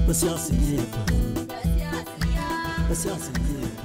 በሲያስዬ በሲያስዬ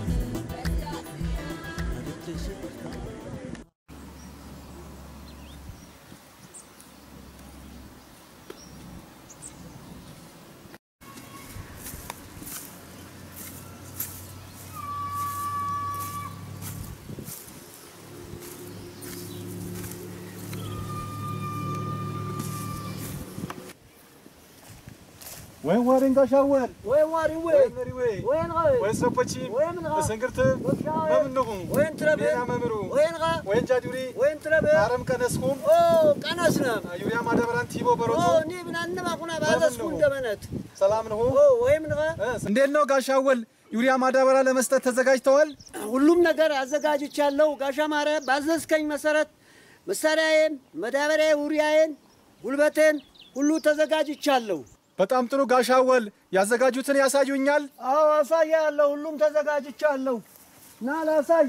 ወይን ዋሪን ጋሻወል ወይን ዋሪ ወይ ወይን መሪ ወይ ወይን ወይ ወይን ሰፖቺ ወይን ጋ በሰንግርት ወሻዌ በምንኹ ወይን ትረብ ሜና መምሩ ወይን ጋ ወይን ጃዱሪ ወይን ትረብ አረም ቀነስኩም ኦ ቀነስነ ዩሪያ ማዳበራን ቲቦ ኦ በሮቱ ኒ ብናንማ ኩና ባዘስኩ እንደመነት ሰላም ነው ኦ ወይም ንጋ እንዴት ነው ጋሻወል ዩሪያ ማዳበራ ለመስጠት ተዘጋጅተዋል ሁሉም ነገር አዘጋጅቻለሁ። ጋሻ ማረ ባዘዝከኝ መሰረት መሳሪያዬን፣ መዳበሪያ፣ ውሪያዬን፣ ጉልበቴን ሁሉ ተዘጋጅቻለሁ። በጣም ጥሩ ጋሻወል ያዘጋጁትን ያሳዩኛል አዎ አሳያለሁ። ሁሉም ተዘጋጅቻለሁ። ና ላሳይ።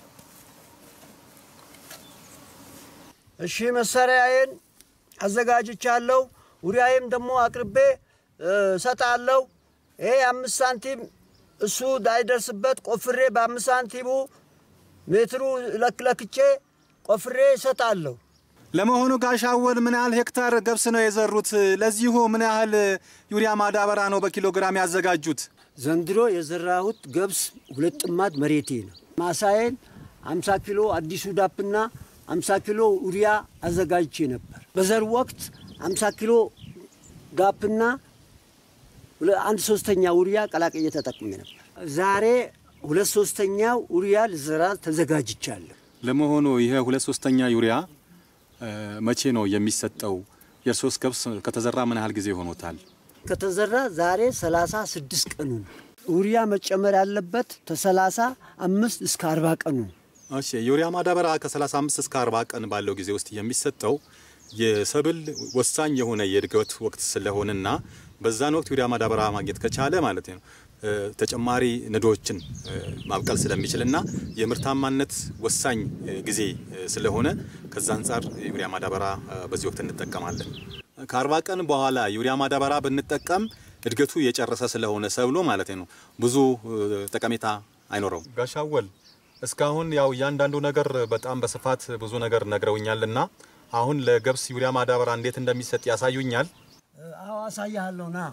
እሺ መሳሪያዬን አዘጋጅቻለሁ። ውሪያዬም ደግሞ አቅርቤ እ፣ እሰጣለሁ። ይሄ አምስት ሳንቲም እሱ እንዳይደርስበት ቆፍሬ በአምስት ሳንቲሙ ሜትሩ ለክለክቼ ቆፍሬ እሰጣለሁ። ለመሆኑ ጋሻወል ምን ያህል ሄክታር ገብስ ነው የዘሩት ለዚሁ ምን ያህል ዩሪያ ማዳበራ ነው በኪሎ ግራም ያዘጋጁት ዘንድሮ የዘራሁት ገብስ ሁለት ጥማድ መሬቴ ነው። ማሳዬን 50 ኪሎ አዲሱ ዳፕና 50 ኪሎ ኡሪያ አዘጋጅቼ ነበር። በዘር ወቅት 50 ኪሎ ዳፕና ሁለ- አንድ ሶስተኛ ኡሪያ ቀላቅዬ ተጠቅሜ ነበር። ዛሬ ሁለት ሶስተኛው ኡሪያ ልዘራ ተዘጋጅቻለሁ። ለመሆኑ ይሄ ሁለት ሶስተኛ ዩሪያ እ፣ መቼ ነው የሚሰጠው የእርሶስ ገብስ ከተዘራ ምን ያህል ጊዜ ሆኖታል ከተዘራ ዛሬ 36 ቀኑ ነው። ኡሪያ መጨመር ያለበት ከ35 እስከ 40 ቀኑ ነው። እሺ ዩሪያ ማዳበራ ከ35 እስከ 40 ቀን ባለው ጊዜ ውስጥ የሚሰጠው የሰብል ወሳኝ የሆነ የእድገት ወቅት ስለሆነና በዛን ወቅት ዩሪያ ማዳበራ ማግኘት ከቻለ ማለት ነው እ፣ ተጨማሪ ንዶችን እ፣ ማብቀል ስለሚችልና የምርታማነት ወሳኝ እ፣ ጊዜ እ፣ ስለሆነ ከዛ አንጻር ዩሪያ ማዳበራ እ፣ በዚህ ወቅት እንጠቀማለን። ከአርባ ቀን በኋላ ዩሪያ ማዳበራ ብንጠቀም እድገቱ የጨረሰ ስለሆነ ሰብሎ ማለት ነው ብዙ እ፣ ጠቀሜታ አይኖረውም። ጋሻወል እስካሁን ያው እያንዳንዱ ነገር በጣም በስፋት ብዙ ነገር ነግረውኛልና አሁን ለገብስ ዩሪያ ማዳበራ እንዴት እንደሚሰጥ ያሳዩኛል። አዎ አሳያለሁ ና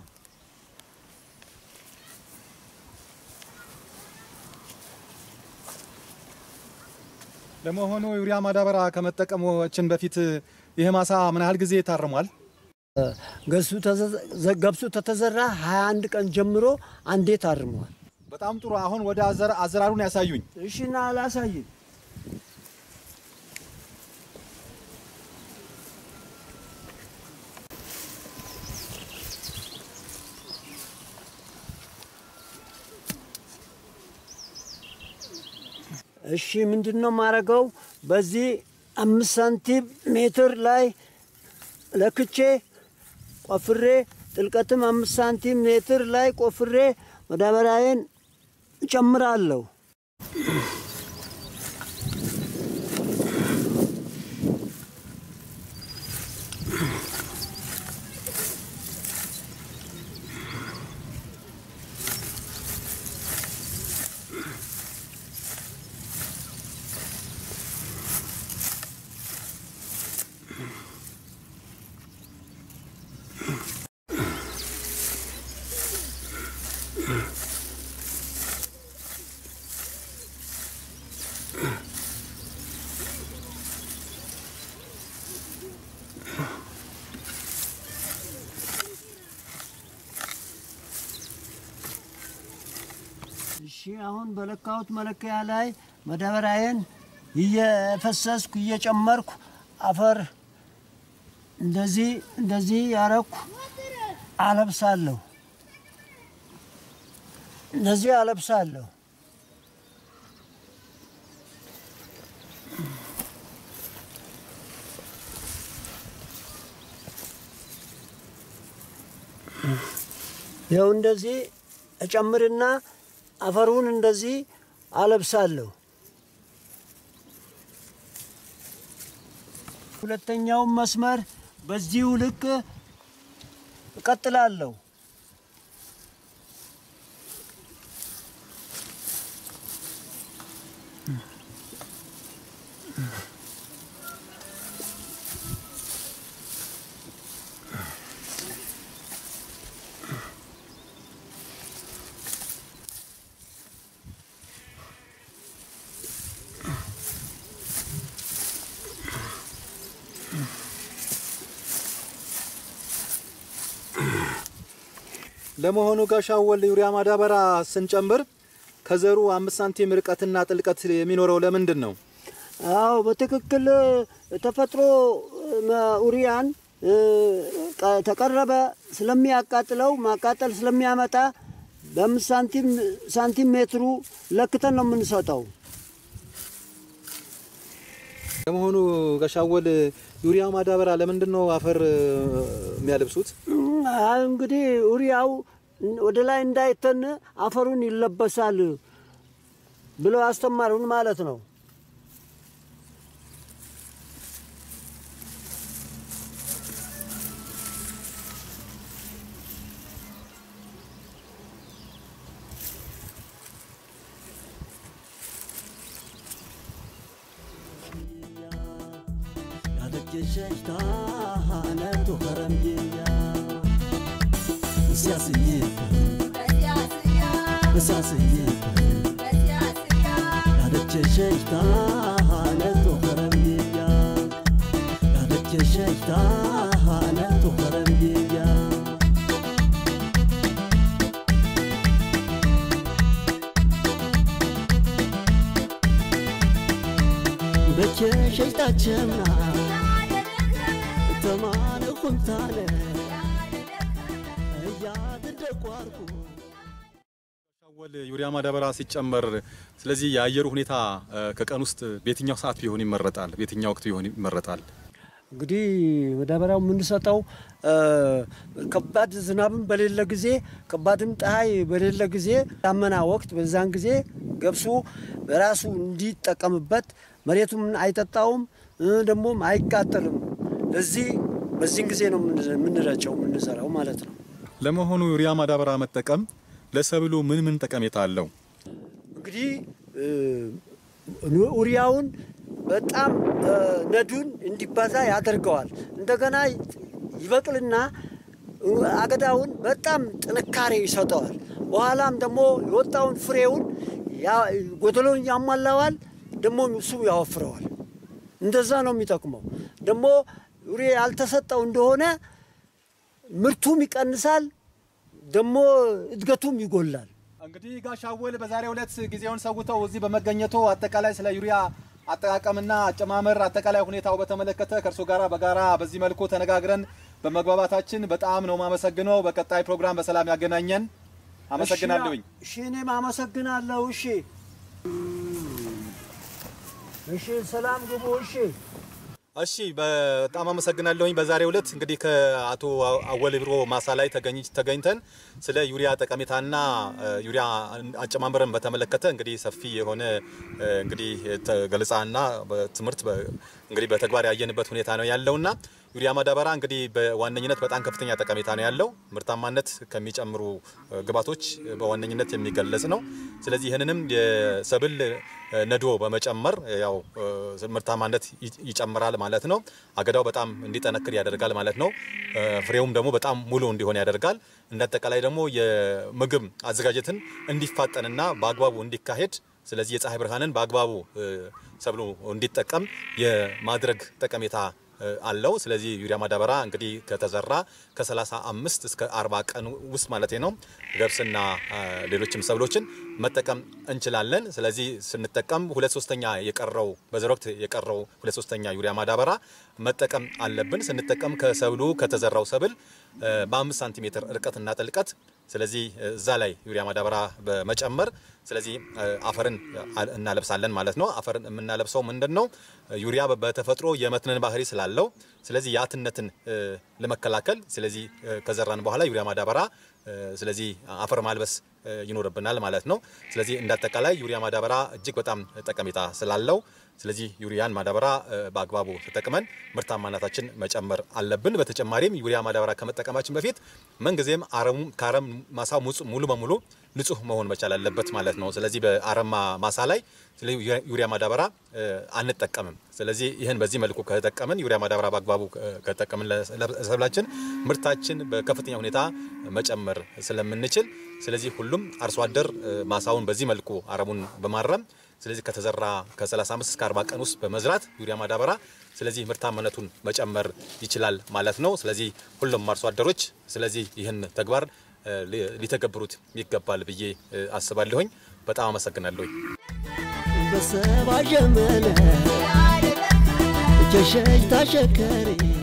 ለመሆኑ ዩሪያ ማዳበራ ከመጠቀማችን በፊት ይህ ማሳ ምን ያህል ጊዜ ታርሟል? ገሱ ተዘ- ገብሱ ተተዘራ 21 ቀን ጀምሮ አንዴ ታርመዋል። በጣም ጥሩ። አሁን ወደ አዘራ- አዘራሩን ያሳዩኝ። እሺ ና ላሳይ። እሺ ምንድን ነው የማደርገው? በዚህ አምስት ሳንቲም ሜትር ላይ ለክቼ ቆፍሬ ጥልቀትም አምስት ሳንቲም ሜትር ላይ ቆፍሬ ማዳበሪያዬን እጨምራለሁ። እሺ አሁን በለካሁት መለኪያ ላይ ማዳበሪያዬን እየፈሰስኩ እየጨመርኩ አፈር እንደዚህ እንደዚህ ያረኩ አለብሳለሁ። እንደዚህ አለብሳለሁ። ይኸው እንደዚህ እጨምርና አፈሩን እንደዚህ አለብሳለሁ። ሁለተኛውን መስመር በዚሁ ልክ እቀጥላለሁ። ለመሆኑ ጋሽ አወል ዩሪያ ማዳበራ ስንጨምር ከዘሩ አምስት ሳንቲም ርቀትና ጥልቀት የሚኖረው ለምንድን ነው? አዎ በትክክል ተፈጥሮ ኡሪያን ተቀረበ ስለሚያቃጥለው ማቃጠል ስለሚያመጣ በአምስት ሳንቲም ሳንቲም ሜትሩ ለክተን ነው የምንሰጠው። ለመሆኑ ጋሽ አወል ዩሪያ ማዳበራ ለምንድን ነው አፈር የሚያለብሱት? እንግዲህ ኡሪያው ወደ ላይ እንዳይተን አፈሩን ይለበሳል ብለው አስተማሩን ማለት ነው። ሸይጣችምና ተማነ ኩንታለ እያትደቋርኩ አወል ዩሪያ ማዳበራ ሲጨመር ስለዚህ የአየሩ ሁኔታ ከቀን ውስጥ በየትኛው ሰዓት ቢሆን ይመረጣል? በየትኛው ወቅት ቢሆን ይመረጣል? እንግዲህ ማዳበሪያው የምንሰጠው ከባድ ዝናብም በሌለ ጊዜ ከባድም ፀሐይ በሌለ ጊዜ ዳመና ወቅት በዛን ጊዜ ገብሱ በራሱ እንዲጠቀምበት መሬቱም አይጠጣውም ደግሞም አይቃጠልም። ለዚህ በዚህን ጊዜ ነው የምንረጨው የምንዘራው ማለት ነው። ለመሆኑ ዩሪያ ማዳበራ መጠቀም ለሰብሉ ምን ምን ጠቀሜታ አለው? እንግዲህ ኡሪያውን በጣም ነዱን እንዲባዛ ያደርገዋል። እንደገና ይበቅልና አገዳውን በጣም ጥንካሬ ይሰጠዋል። በኋላም ደግሞ የወጣውን ፍሬውን ጎደሎን ያሟላዋል፣ ደግሞ እሱ ያወፍረዋል። እንደዛ ነው የሚጠቅመው። ደግሞ ዩሪያ ያልተሰጠው እንደሆነ ምርቱም ይቀንሳል፣ ደግሞ እድገቱም ይጎላል። እንግዲህ ጋሽ አወል በዛሬው ዕለት ጊዜውን ሰውተው እዚህ በመገኘቱ አጠቃላይ ስለ ዩሪያ አጠቃቀምና አጨማመር አጠቃላይ ሁኔታው በተመለከተ ከእርሶ ጋራ በጋራ በዚህ መልኩ ተነጋግረን በመግባባታችን በጣም ነው ማመሰግነው። በቀጣይ ፕሮግራም በሰላም ያገናኘን። አመሰግናለሁኝ። እሺ፣ እኔም አመሰግናለሁ። እሺ፣ እሺ፣ ሰላም ግቡ። እሺ እሺ በጣም አመሰግናለሁኝ። በዛሬው ዕለት እንግዲህ ከአቶ አወል ቢሮ ማሳ ላይ ተገኝተን ስለ ዩሪያ ጠቀሜታና ዩሪያ አጨማመርን በተመለከተ እንግዲህ ሰፊ የሆነ እንግዲህ ገለጻና ትምህርት እንግዲህ በተግባር ያየንበት ሁኔታ ነው ያለውና ዩሪያ ማዳበራ እንግዲህ በዋነኝነት በጣም ከፍተኛ ጠቀሜታ ነው ያለው። ምርታማነት ከሚጨምሩ ግብዓቶች በዋነኝነት የሚገለጽ ነው። ስለዚህ ይህንንም የሰብል ነዶ በመጨመር ያው ምርታማነት ይጨምራል ማለት ነው። አገዳው በጣም እንዲጠነክር ያደርጋል ማለት ነው። ፍሬውም ደግሞ በጣም ሙሉ እንዲሆን ያደርጋል። እንደ አጠቃላይ ደግሞ የምግብ አዘጋጀትን እንዲፋጠንና በአግባቡ እንዲካሄድ ስለዚህ የፀሐይ ብርሃንን በአግባቡ ሰብሉ እንዲጠቀም የማድረግ ጠቀሜታ አለው። ስለዚህ ዩሪያ ማዳበራ እንግዲህ ከተዘራ ከ35 እስከ 40 ቀን ውስጥ ማለት ነው ገብስና ሌሎችም ሰብሎችን መጠቀም እንችላለን። ስለዚህ ስንጠቀም ሁለት ሶስተኛ የቀረው በዘር ወቅት የቀረው ሁለት ሶስተኛ ዩሪያ ማዳበራ መጠቀም አለብን። ስንጠቀም ከሰብሉ ከተዘራው ሰብል በአምስት ሳንቲሜትር ርቀትና ጥልቀት ስለዚህ እዛ ላይ ዩሪያ ማዳበራ በመጨመር ስለዚህ አፈርን እናለብሳለን ማለት ነው። አፈርን የምናለብሰው ምንድን ነው? ዩሪያ በተፈጥሮ የመትነን ባህሪ ስላለው ስለዚህ የአትነትን ለመከላከል ስለዚህ ከዘራን በኋላ ዩሪያ ማዳበራ ስለዚህ አፈር ማልበስ ይኖርብናል ማለት ነው። ስለዚህ እንዳጠቃላይ ዩሪያ ማዳበራ እጅግ በጣም ጠቀሜታ ስላለው ስለዚህ ዩሪያን ማዳበራ በአግባቡ ተጠቅመን ምርታማነታችን መጨመር አለብን። በተጨማሪም ዩሪያ ማዳበራ ከመጠቀማችን በፊት ምንጊዜም አረሙ ከአረም ማሳው ሙሉ በሙሉ ንጹህ መሆን መቻል አለበት ማለት ነው። ስለዚህ በአረማ ማሳ ላይ ዩሪያ ማዳበራ አንጠቀምም። ስለዚህ ይህን በዚህ መልኩ ከተጠቀምን ዩሪያ ማዳበራ በአግባቡ ከተጠቀምን ለሰብላችን ምርታችን በከፍተኛ ሁኔታ መጨመር ስለምንችል ስለዚህ ሁሉም አርሶ አደር ማሳውን በዚህ መልኩ አረሙን በማረም ስለዚህ ከተዘራ ከ35 እስከ 40 ቀን ውስጥ በመዝራት ዩሪያ ማዳበራ ስለዚህ ምርታማነቱን መጨመር ይችላል ማለት ነው። ስለዚህ ሁሉም አርሶ አደሮች ስለዚህ ይህን ተግባር ሊተገብሩት ይገባል ብዬ አስባለሁኝ። በጣም አመሰግናለሁኝ። በሰባ ጀመነ ጀሸጅ ታሸከሪ